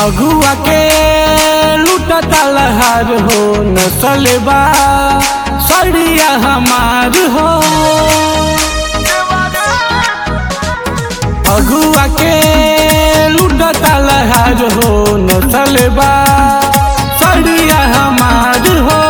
फगुआ के लूटता लहार हो नसलबा सड़िया हमार हो फगुआ के लूटता लहार हो नसलबा सड़िया हमार हो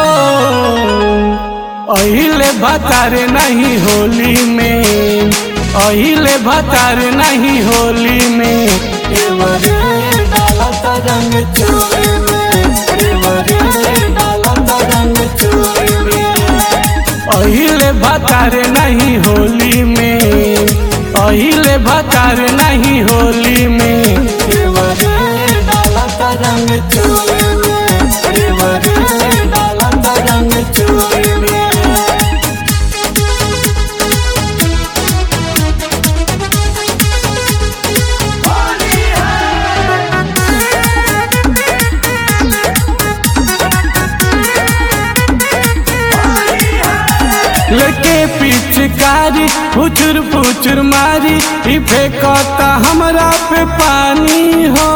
अहिले भतारे नहीं होली में अहिले भतारे नहीं होली में एवरे डालत रंग चोरी में एवरे डालत रंग चोरी में अहिले भतारे नहीं होली में अहिले भतारे नहीं होली में एवरे डालत रंग चोरी में एवरे डालत रंग चोरी में लेके पिचकारी फुचुर फुचुर मारी ई फेंकता हमरा पे पानी हो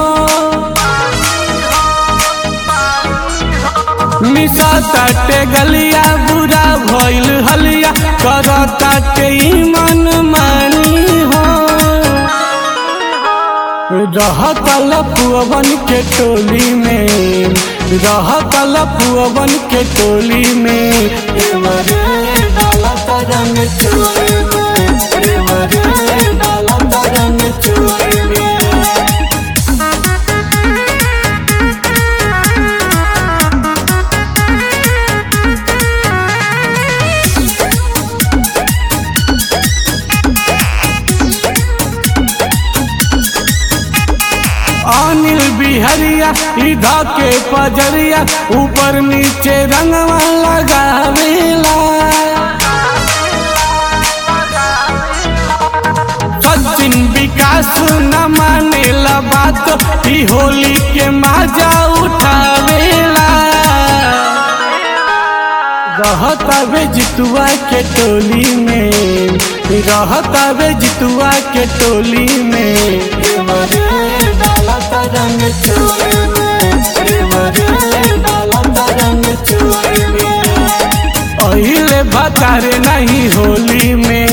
मिसा ताटे गलिया बुरा भइल हलिया करता के मन मानी हो रहत लपुअवन के टोली में रहत लपुअवन के टोली में एवरे डालत रंग चोरी में एवरे डालत रंग चोरी में अनिल बिहरिया इधा के पजरिया ऊपर नीचे रंगवा लगावेला सचिन विकास न मानेला बात ई होली के मजा उठावेला रहता वे जितुआ के टोली में रहता वे जितुआ के टोली में एवरे डालत रंग चोरी में एवरे डालत रंग चोरी में अहिले भतारे नहीं होली में